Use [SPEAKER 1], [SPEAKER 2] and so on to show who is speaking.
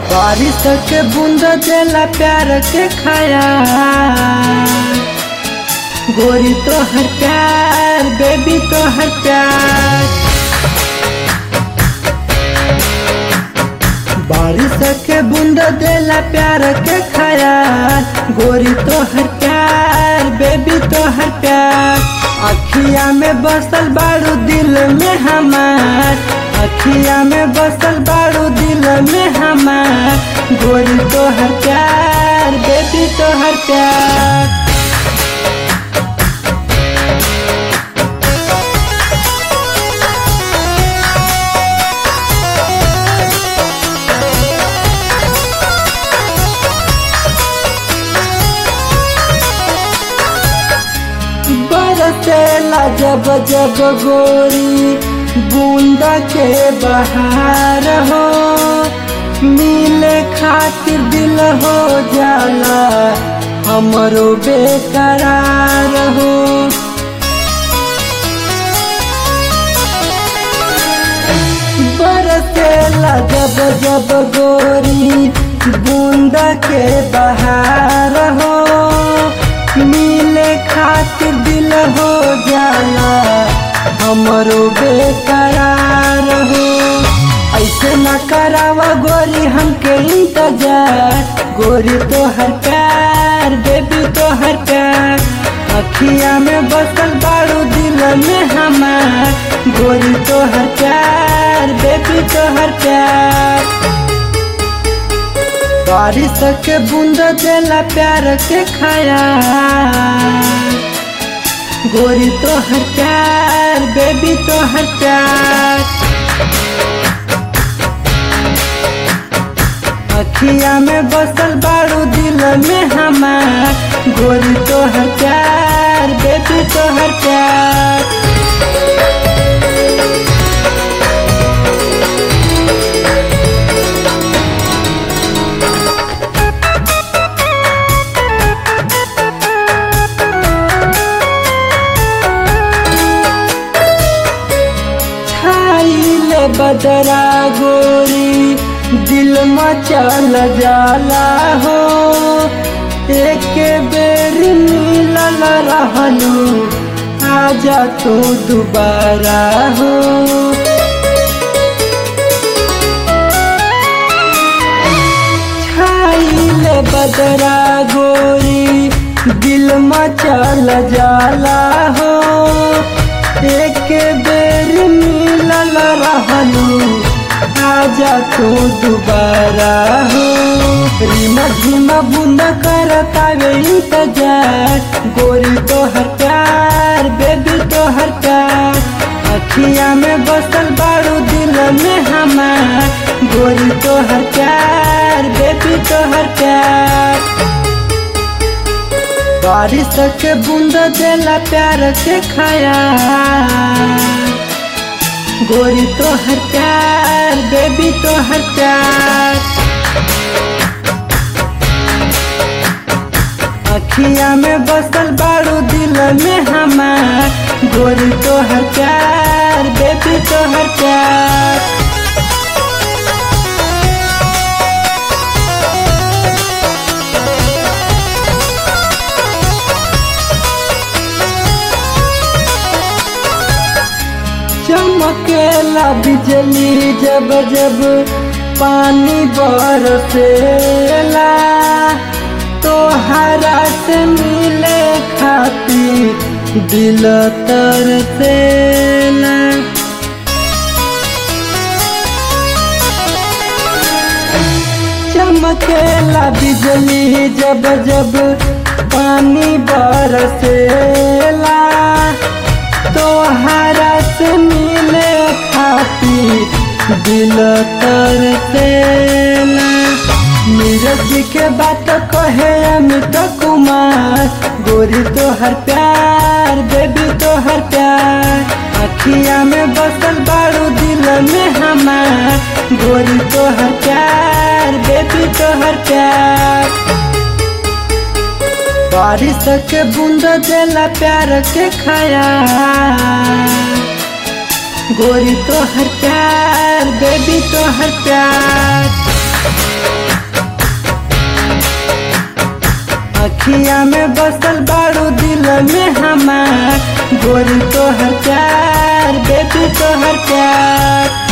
[SPEAKER 1] बारिश के बूंद देला प्यार के खाया गोरी तो हर प्यार बेबी तो हर प्यार बारिश के बूंद देला प्यार के खाया गोरी तो हर प्यार बेबी तो हर प्यार अखिया में बसल बारू दिल में हमार अखिया में बसल बारू दिल में हमार गोरी तो हर प्यार बेबी तो हर प्यार बरसेला जब जब गोरी बूंदा के बहार हो मिले खातिर दिल हो जाला हमरो बेकरार हो बरसेला जब जब गोरी बूंदा के बहार हो मिले खातिर दिल हो जाला हमरो बेकरार हो ऐसे न करावा गोरी हमके इंतजार गोरी तो हर प्यार बेबी तो हर प्यार अखिया में बसल बारू दिल में हमार गोरी तो हर प्यार बेबी तो हर प्यार बारिश के बूंद देला प्यार के खाया गोरी तो हर प्यार बेबी तो हर प्यार अखिया में बसल बारू दिल में हमार गोरी तो हर प्यार बेबी तो हर प्यार छाइले बदरा गोरी दिल मचल जाला हो एक बेर मिलल रहलू आजा तू दोबारा हो छाइले बदरा गोरी दिल मचल जाला हो एक बेर मिलल रहलू आजा तू दोबारा हो रीमा झीमा बूंद करतावे इंतजार गोरी तो हर प्यार बेबी तो हर प्यार अखिया में बसल बारू दिल में हमार गोरी तो हर प्यार बेबी तो हर प्यार बारिश के बूंद देला प्यार के खाया गोरी तो हर प्यार बेबी तो हर प्यार अखिया में बसल बारू दिल में हमार गोरी तो हर प्यार बेबी तो हर प्यार चमकेला बिजली जब जब पानी बरसेला तो हरा से मिले खातिर दिल तरसेला चमकेला बिजली जब जब पानी बरसेला तो हरा से मिले खातिर दिल तरसेला नीरज के बात कहे अमित कुमार गोरी तो हर प्यार बेबी तो हर प्यार अखिया में बसल बारू दिल में हमार गोरी तो हर प्यार बेबी तो हर प्यार बारिश के बूंद देला प्यार के खाया गोरी तो हर प्यार बेबी तो हर प्यार अखिया में बसल बारू दिल में हमार गोरी तोहर प्यार बेबी तोहर प्यार